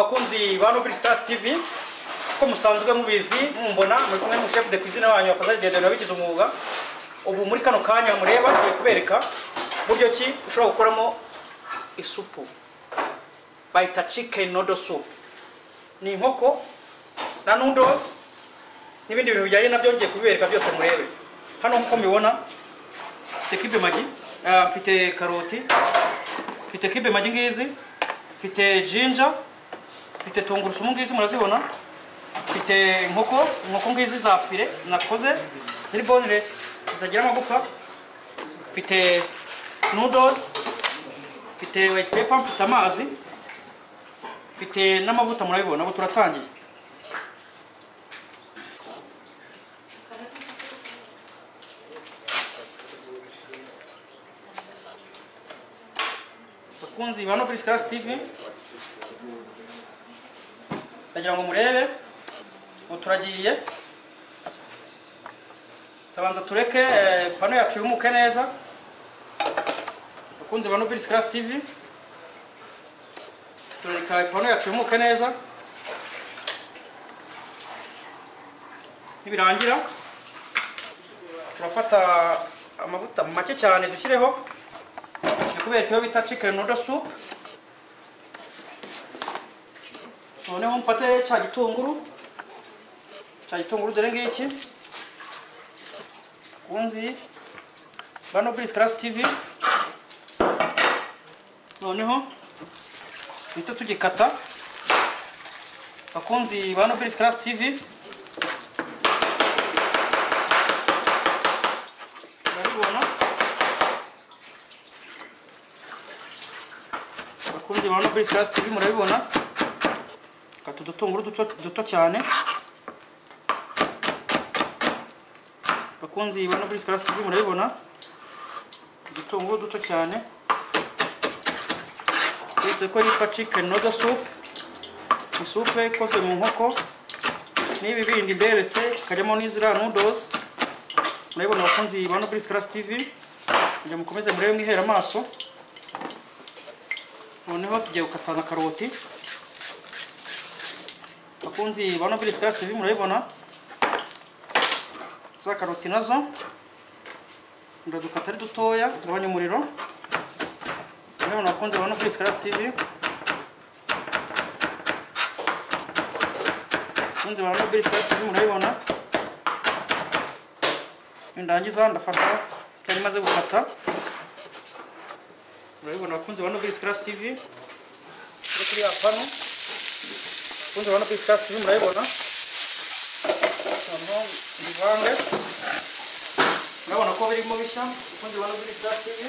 hano kuri Stars TV ko musanzwe mubizi mumbona muri kumwe n'umushefu de cuisine wanyu wafaza rugendo wabigize umwuga ubu muri kano kanya mureba ngiye kubereka buryo ki ushobora gukoramo isupu bayita chicken noodle soup ni inkoko na noodles n'ibindi bintu bijyanye nabyo ngiye kubibereka byose murebe hano nk'uko mubibona mfite kibe magi ah, mfite karoti mfite kibe magi ngizi mfite jinja mfite tungurusumu ngizi murazibona mfite inkoko inkoko ngizi za fire nakoze ziri boneless zitagira amagufa mfite noodles mfite white paper mfite amazi mfite n'amavuta murabibona ubu turatangiye bakunzi ba Noble Stars TV ndagira ngo murebe ubu turagiye tabanza tureke eh, pano yacu yumuke neza bakunzi ba Noble Stars TV turareka ipanu yacu yumuke neza nibirangira turafata amavuta make cyane dushyireho ni kubera iyo bita chicken noodle soup noneho mfate cya gitunguru cya gitunguru dore ngiki kunzi bano buri class tv noneho duhita tugikata bakunzi ba Nobilis Class TV barabibona bakunzi ba Nobilis Class TV murabibona kata udutunguru duto duto cyane bakunzi ba Nobilis Class TV murabibona udutunguru duto cyane uretse ko yitwa chicken noodle soup isupe ikozwe mu nkoko n'ibi bindi mberetse harimo n'iziriya noodles murabibona abakunzi ba Nobilis Class TV kugira mukomeze murebe mwihere amaso noneho tugiye gukata na karoti abakunzi ba Nobilis Class TV murabibona za karoti nazo ndadukata ari dutoya ndabonye umuriro Mwana wakunze bano kuri Scratch TV. Kunze bano kuri Scratch TV murabibona. Ndangiza ndafata cyari maze gukata. Murabibona bakunze bano kuri Scratch TV. Kuri kuri apano. Kunze bano kuri Scratch TV murabibona. Samo bivange. Murabona ko birimo bishya. Kunze bano kuri Scratch TV.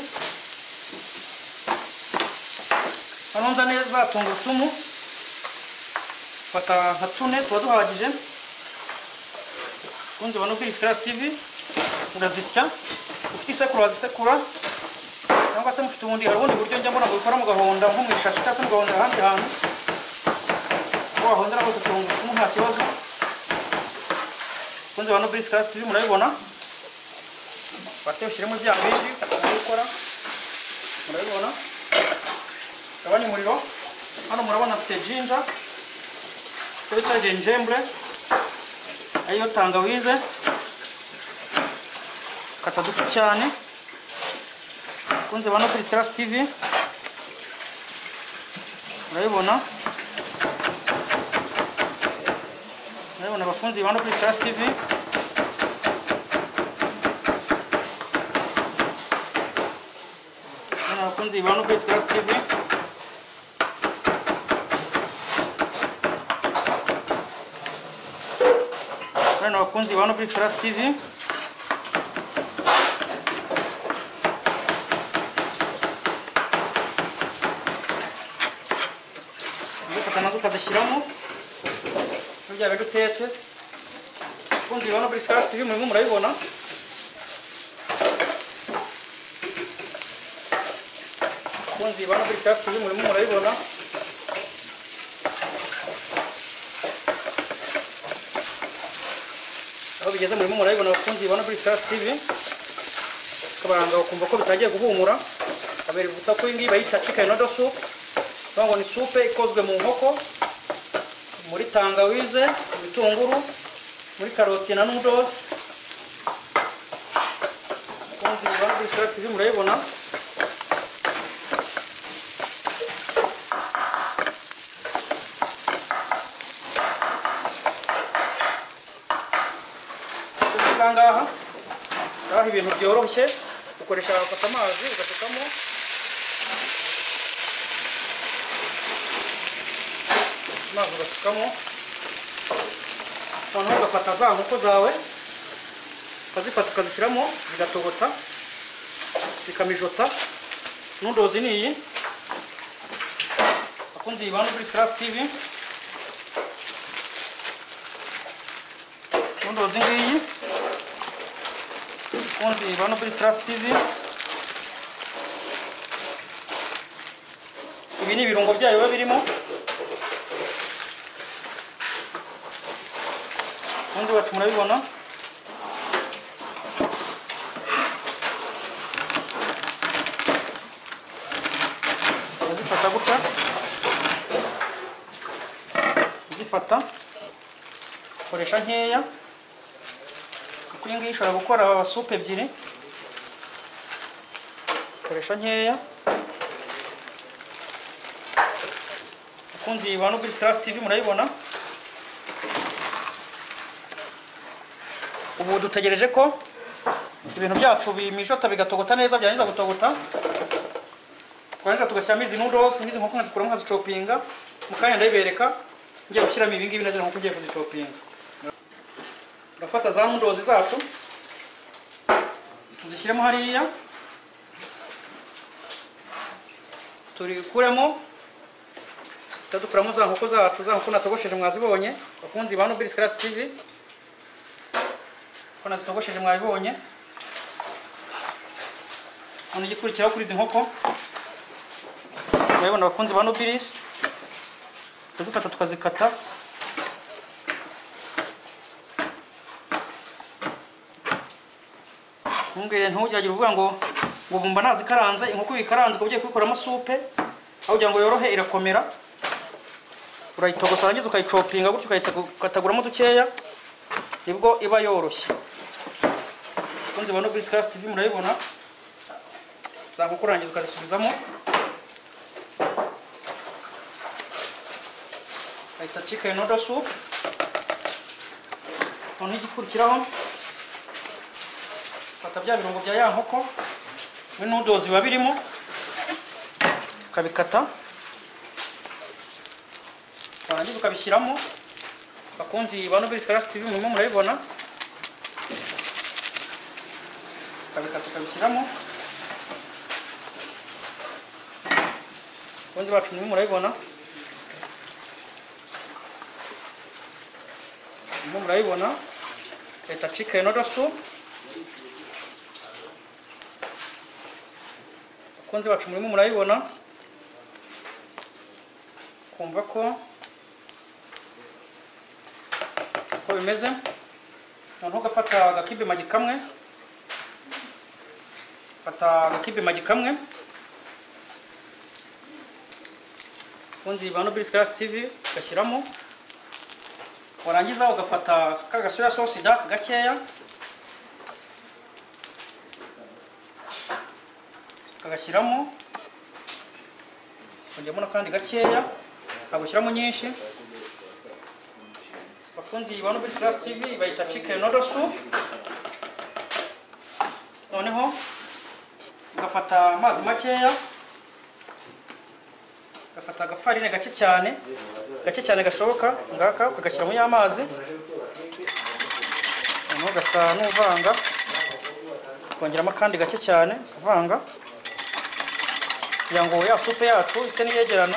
Anonza neza tungurusumu fata nka tune tuba duhagije kunze bano kuri Scratch TV murazisya ufite isekuru wazisekura cyangwa se mufite ubundi hari ubundi buryo njya mbona gukora mu gahonda nko mu ishashi cyangwa se mu gahonda ahandi hantu aho wahondera hose tungurusumu nta kibazo kunze bano kuri Scratch TV murabibona fate ushyiremo bya bindi ukora murabibona ndabona umuriro hano murabona mfite jinja icyo bita jenjembre ariyo tangawize kata duto cyane kunze bano kuri Scratch TV murabibona murabibona abakunzi bano kuri Scratch TV murabibona abakunzi bano kuri Scratch TV Bwana wakunzi wa Nobilis Class TV. Dufata nazo ukazishyiramo burya biba dutetse abakunzi ba Nobilis Class TV murimo murabibona abakunzi ba Nobilis Class TV murimo murabibona aho bigeze murimo murabibona abakunzi ba Nobilis Class TV kabaranga bakumva ko bitangiye guhumura abeributsa ko iyi ngiyi bayita chicken noodle soup bavuga ngo ni supe ikozwe mu nkoko muri tangawize ibitunguru muri karoti na nudosi mukunzi bwana Bishira TV murayibona aha ngaha ngaha ibintu byoroshye ukoresha wafata amazi ugasukamo amazi ugasukamo noneho ugafata za nkoko zawe ukazifata ukazishyiramo zigatogota zikamijota n'udozi ni iyi akunze iyi bantu kuri sikarasi tivi n'udozi ngiyi akunze iyi bantu kuri sikarasi tivi ibi ni ibirungo byayo biba birimo Ubundi wacu murabibona urazifata gutya uzifata ukoresha nkeya kuko iyi ngiyi ishobora gukora supu ebyiri ukoresha nkeya akunzi bantu kuri sikarasi tivi murayibona ubu dutegereje ko ibintu byacu bimijota bigatogota neza byarangiza gutogota twarangiza tugashyiramo izi nudosi n'izi nkoko nkazikuramo nkazicopinga mu kanya ndayibereka ngiye gushyiramo ibi ngibi na zino nkoko ngiye kuzicopinga turafata za nudosi zacu tuzishyiremo hariya turikuremo dukuramo za nkoko zacu za nkoko natogosheje mwazibonye bakunzi ba nobili sikarasi tivi ko nazitogosheje mwabibonye hano igikurikiraho kuri izi nkoko murabibona abakunzi ba nobilisi tukazifata tukazikata ntungere ntujyagira uvuga ngo ngo bumva nazikaranze inkoko bikaranze ukaba ugiye kubikoramo supe aho kugira ngo yorohe irakomera urayitogosa warangiza ukayicopinga gutyo ukayikataguramo dukeya nibwo iba yoroshye kunzi bano bisi kasi tivi murayibona za nkoko urangiza ukazisubizamo ahita chicken noodle soup noneho igikurikiraho fata bya birungo bya ya nkoko we noodles biba birimo ukabikata warangiza ukabishyiramo bakunzi ba Nobel Scholars TV murimo murabibona kabikata kabishyiramo bakunzi bacu murimo murabibona murimo murabibona leta chicken noodle soup bakunzi bacu murimo murabibona kumva ko uko bimeze noneho ugafata agakibe magi kamwe fata agakibe magi kamwe ubundi ba nobili sikarasi tivi ugashyiramo warangiza ugafata ka gasoya sosi dake gakeya ukagashyiramo ukajyamo n'akandi gakeya ntabwo ushyiramo nyinshi bakunzi ba Nobel Class TV bayita chicken noodle soup noneho ugafata amazi makeya ugafata agafarine gake cyane gake cyane gashoboka ngaka ukagashyiramo ya mazi noneho ugasa n'uvanga ukongeramo akandi gake cyane ukavanga kugira ngo ya supe yacu ise n'iyegerana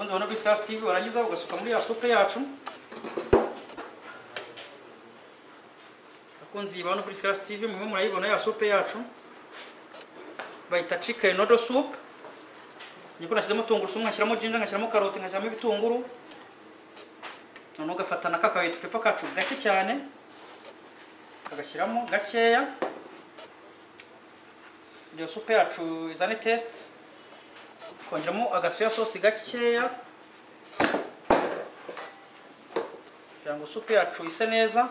bakunzi ba Nobis Cast TV warangiza ugasuka muri ya supe yacu bakunzi ba Nobis Cast TV mwe murayibona ya supe yacu bayita chicken noodle soup niko nashyizemo tungurusumu nkashyiramo jinja nkashyiramo karoti nkashyiramo ibitunguru noneho ugafata na ka white pepper kacu gake cyane kagashyiramo gakeya iyo supe yacu izane test kongeramo agasoya sosi gakeya kugira ngo supu yacu ise neza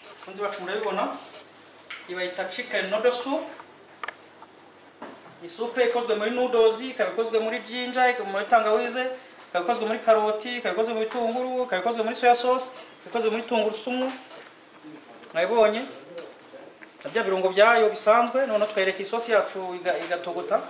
abakunzi bacu murabibona iyi bayita chicken noodle soup ni supe ikozwe muri noodles ikaba ikozwe muri ginger ikaba muri tangawize ikaba ikozwe muri karoti ikaba ikozwe mu bitunguru ikaba ikozwe muri soya sauce ikaba ikozwe muri tungurusumu mwabibonye na bya birungo byayo bisanzwe noneho twayereka isosi yacu iga- igatogota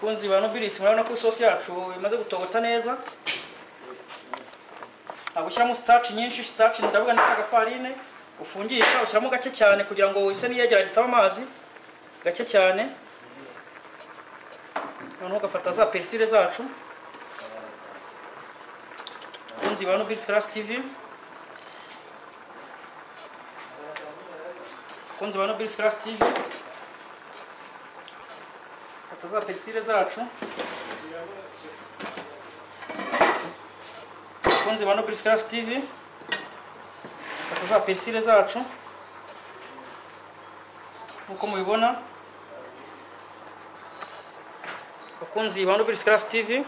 funzi ba nobilisi murabona ko isosi yacu imaze gutogota neza ntabwo ushyiramo sitaci nyinshi sitaci ndavuga ni kagafarine ufungisha ushyiramo gake cyane kugira ngo ise niyegera gitaba amazi gake cyane noneho ugafata za perisire zacu funzi ba nobilisi karasi tivi Kunzi ba Nobilis Class TV, fata za perisire zacu bakunzi ba Nobilis Class TV fata za perisire zacu nkuko mubibona bakunzi ba Nobilis Class TV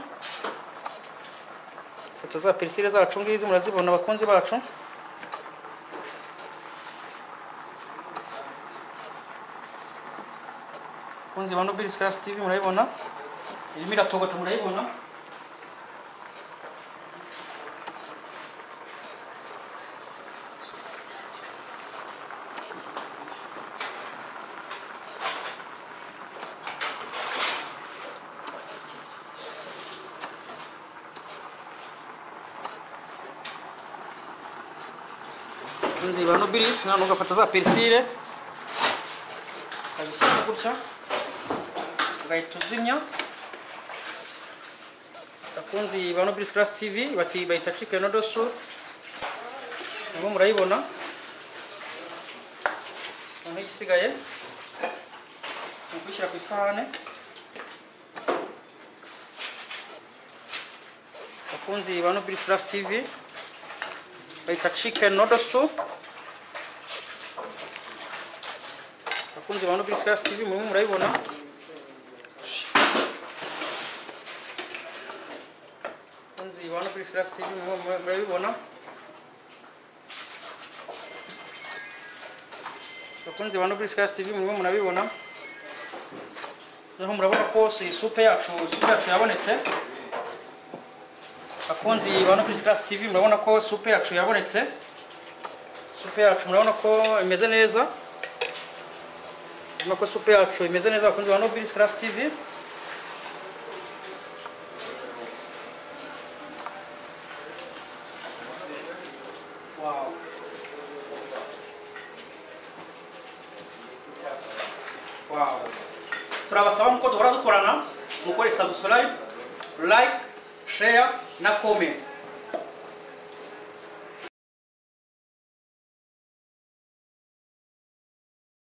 fata za perisire zacu ngizi murazibona bakunzi bacu bakunzi ba Nobilis Class TV murayibona irimo iratogota murayibona bakunzi ba Nobilis none ugafata za perisire ukazishyiramo gutya ugahita uzimya abakunzi ba Nobilis Class TV bati bayita chicken noodle soup nabo murayibona noneho igisigaye ni ukuyishyira ku isahane abakunzi ba Nobilis Class TV bayita chicken noodle soup abakunzi ba Nobilis Class TV murimo murayibona Kunzi ibona kuri Scratch TV mu- mu- murabibona bakunzi ba Nobilis Class TV murimo murabibona noneho murabona ko si supe yacu supe yacu yabonetse bakunzi ba Nobilis Class TV murabona ko supe yacu yabonetse supe yacu murabona ko imeze neza murabona ko supe yacu imeze neza bakunzi ba Nobilis Class TV Wow. Wow. turabasaba muko duhora dukorana mukore subscribe like share na comment